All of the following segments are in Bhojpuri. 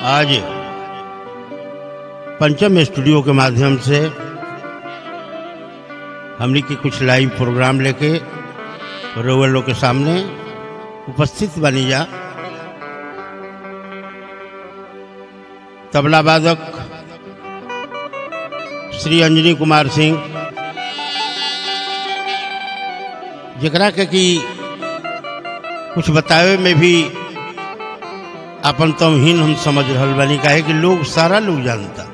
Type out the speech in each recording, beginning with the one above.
आज पंचम स्टूडियो के माध्यम से हमने के कुछ लाइव प्रोग्राम लेके रोवर लोग के सामने उपस्थित बनी जा तबला वादक श्री अंजनी कुमार सिंह जकरा के कि कुछ बतावे में भी अपन तमहीन हम समझ रहल बानी काहे कि लोग सारा लोग जानता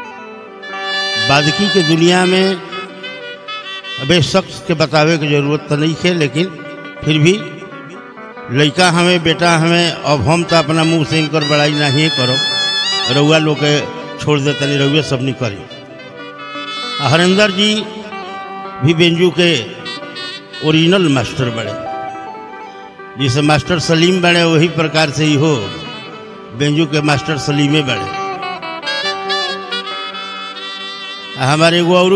बादकी के दुनिया में अबे शख्स के बतावे की जरूरत तो नहीं है लेकिन फिर भी लड़का हमें बेटा हमें अब हम तो अपना मुंह से इनकर बड़ाई नहीं करो रउआ लोग के छोड़ दे तनी रउए सब नहीं करी हरिंदर जी भी बेंजू के ओरिजिनल मास्टर बड़े जिसे मास्टर सलीम बने वही प्रकार से ही हो बेंजू के मास्टर सलीमे बड़े आ हमारे एगो और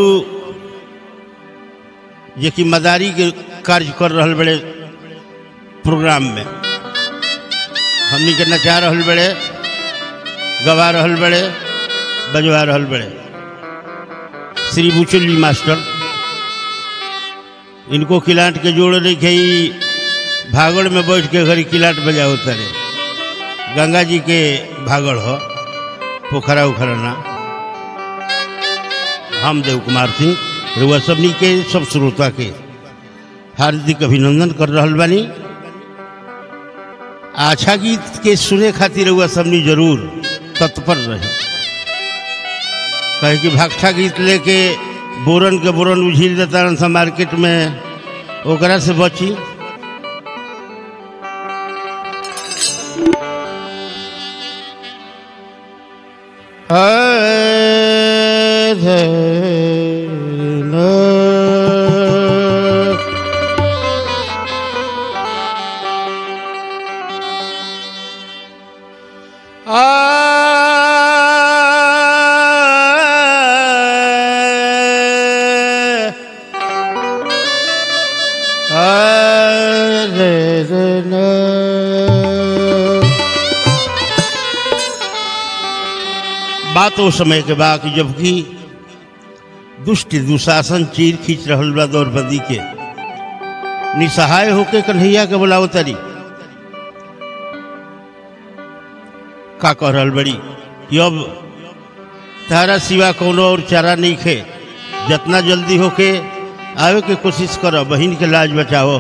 जे कि मदारी के कार्य कर रहल बड़े प्रोग्राम में हमनी के नचा रहल बड़े गवा रहल बड़े बजवा रहल बड़े श्री बुचुल्ली मास्टर इनको किलाट के जोड़ रखे भागड़ में बैठ के घरी किलाट बजाओ तरे गंगा जी के भागड़ हो पोखरा उखरा ना हम देव कुमार सिंह रुआ सबनी के सब श्रोता के हार्दिक अभिनंदन कर रहल बानी अच्छा गीत के सुने खातिर रुआ सबनी जरूर तत्पर रहे कहे कि भागठा गीत लेके बोरन के बोरन उझिल देता सा मार्केट में ओकरा से बची बात वो समय के बा कि जबकि दुष्ट दुशासन चीर खींच रहल बा द्रौपदी के निसहाय होके कन्हैया के बुलाओ तरी का कह रहल बड़ी कि अब तारा सिवा कोनो और चारा नहीं खे जितना जल्दी होके आवे के कोशिश करो बहन के लाज बचाओ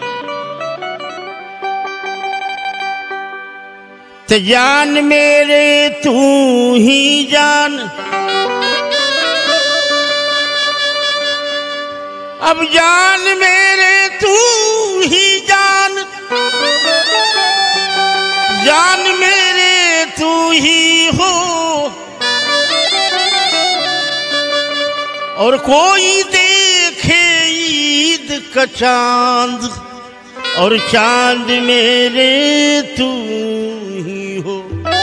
तो जान मेरे तू ही जान अब जान मेरे तू ही जान जान मेरे तू ही हो और कोई देखे ईद का चांद और चांद मेरे तू ही हो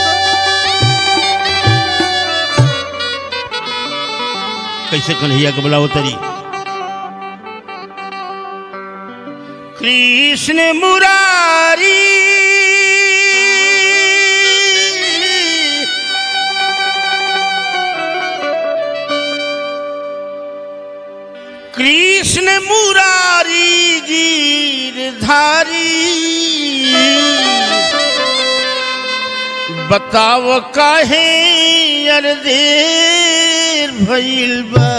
कैसे कन्हैया के बुलाओ तरी कृष्ण मुरारी कृष्ण मुरारी गिरधारी बताव काहे यार देर भइल बा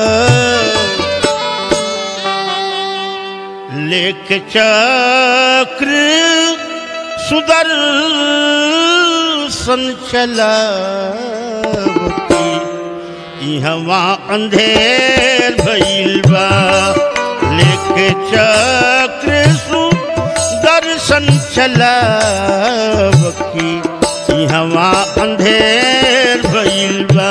लेक चक्र सुदर्शन चला इहवा अंधेर भइल बा लेके चक्र सुदर्शन चलावकी इहवा अंधेर भइल बा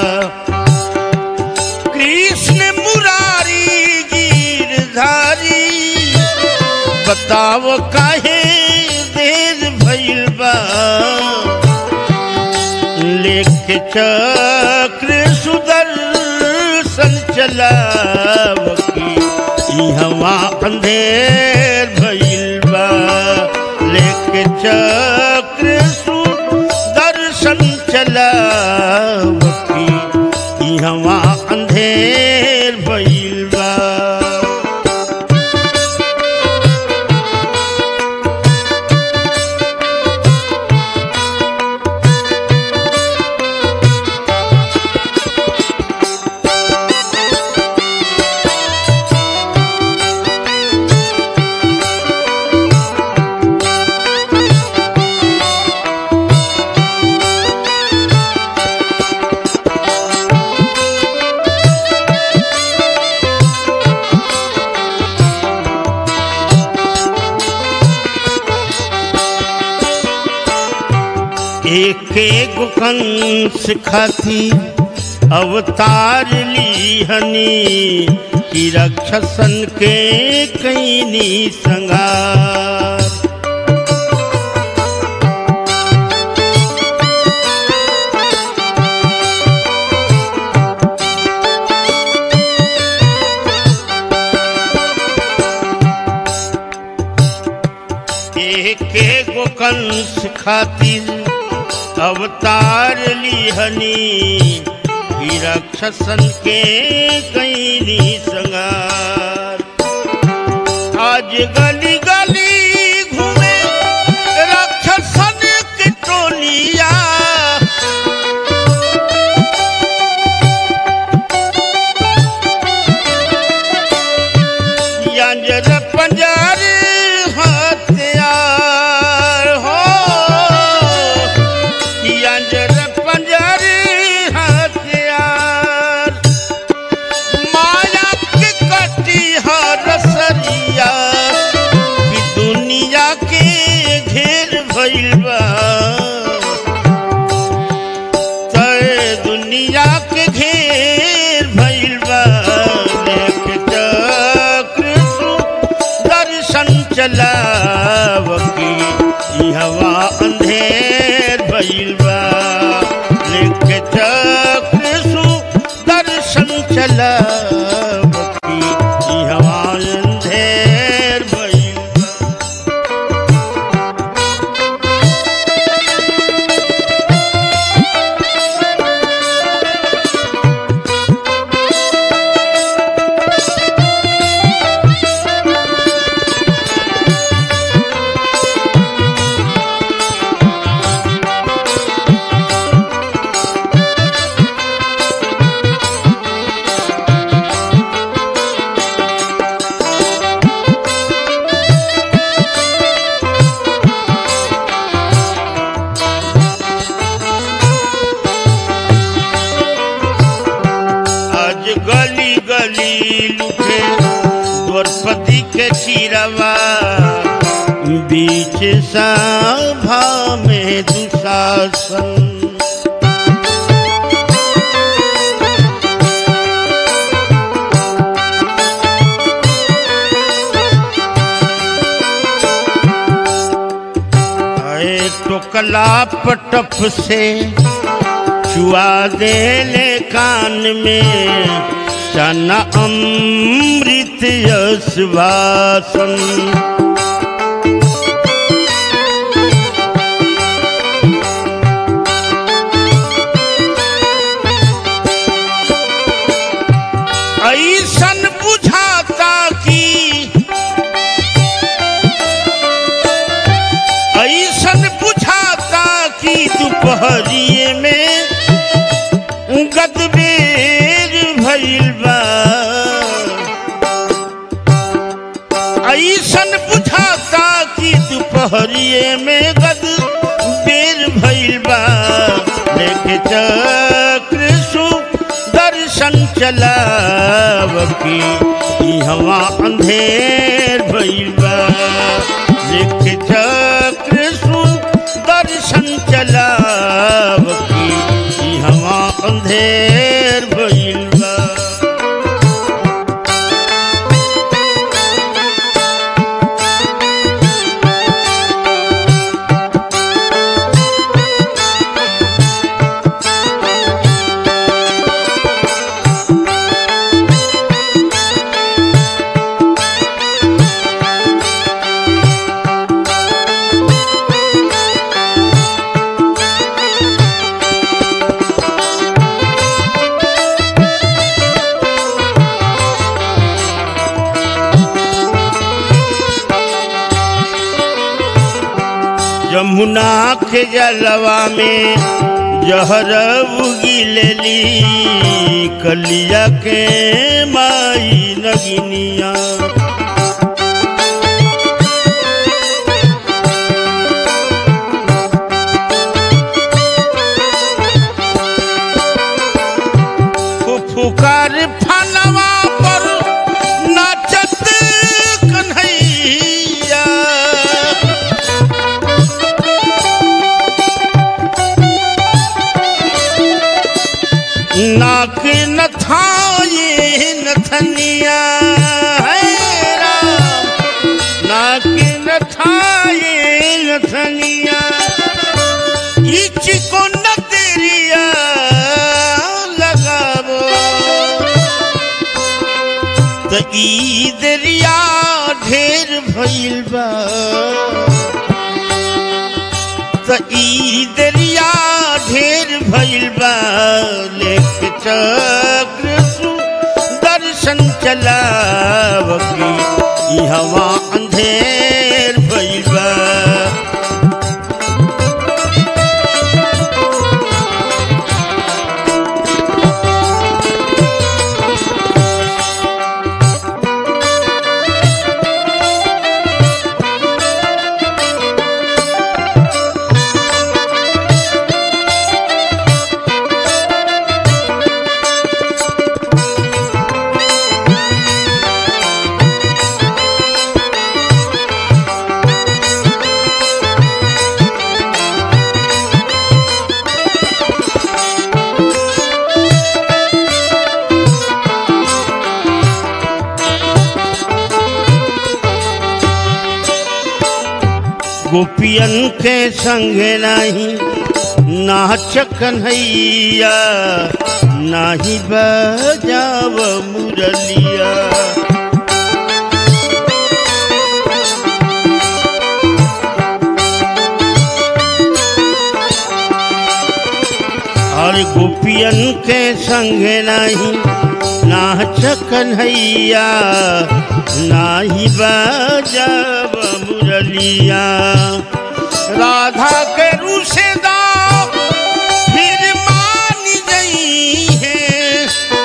कृष्ण मुरारी गिरधारी बताव काहे देर भइल बा लेके चक्र सुदर्शन चलावकी इहवा अंधेर भइल बा लेके चक्र सुदर्शन अंधेर भइल बा एक एक कंस खाती अवतार लीहनी कि रक्षसन के कैनी संगार एक एक कंस खातिर अवतार लिहनी कि राक्षसन के कैनी संगार आज गली गली घूमे राक्षसन के टोलिया यंजर पंजर हथियार हो यंजर पंजर हथियार माया के कटी हर सरिया कि दुनिया के घेर भइल बा तय दुनिया के घेर भइल बा देख चक्र सु दर्शन चलाव की ई हवा अंधेर भइल बा देख चक्र सु दर्शन चलाव की ई हवा अंधेर भइल बा आज गली गली लुटे द्रौपदी के चिरवा बीच सभा में दुशासन आए टोकला पटप से चुआ देले कान में चना अमृत यश वासन ऐसन बुझाता कि ऐसन बुझाता कि दोपहरिए में गदबेर भइल बा ऐसन बुझाता कि दोपहरिए में गदबेर भइल बा लेके चक्र सु दर्शन चलाव की ई हवा अंधेर भइल बा लेके चक्र सु दर्शन चलाव की ई हवा अंधेर भइल बा यमुना के जलवा में जहर उगिलेली कलिया के माई नगिनिया फुफुकार फनवा पर नाचत कन्हैया नाक नथाए नथनिया है राम नाक नथाए नथनिया इच को नजरिया लगाबो त ई दरिया ढेर भइल बा त ई दरिया ढेर भइल बा लेख चक्र सु दर्शन चलावकी ई हवा अंधेर भइल बा गोपियन के संगे नाही नाच कन्हैया नाही बजाव मुरलिया और गोपियन के संगे नाही नाच कन्हैया नाही बजाव मुरलिया राधा के रूसेदा फिर मान गई है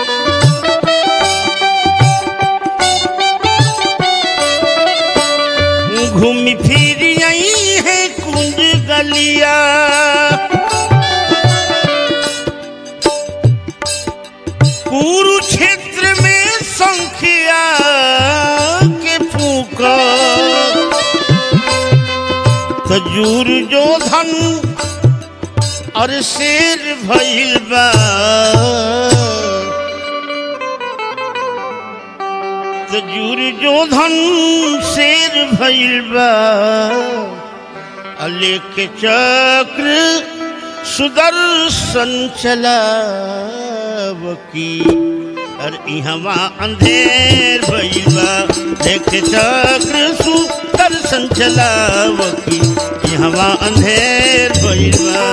घूम फिर आई है कुंज गलिया कुरुक्षेत्र में संख्या के फूका खजूर जो धन और शेर भइल बा खजूर जो धन शेर भइल बा लेके चक्र सुदर्शन चलावकी और इहवा अंधेर भइबा देख चक्र सुदर्शन चलावकी इहवा अंधेर भइबा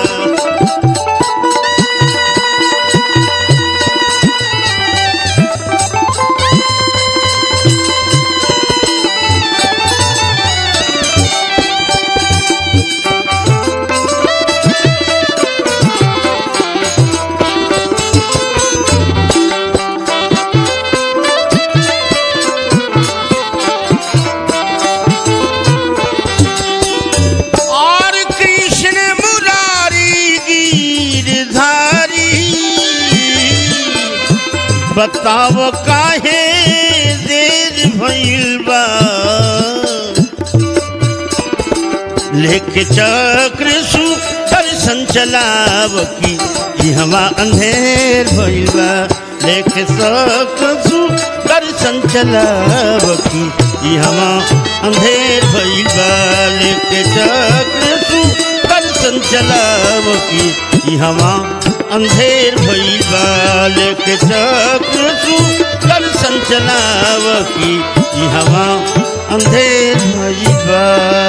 और कृष्ण मुरारी गिरधारी बताव काहे देर भइल बा लेके चक्र सु दर्शन चलाव की ई हवा अंधेर भइल बा लेके चक्र सु दर्शन चलाव की ई हवा अंधेर भइल बा लेके चक्र सु दर्शन चलाव की ई हवा अंधेर भइल बा लेके चक्र सु दर्शन चलाव की ई हवा अंधेर भइल बा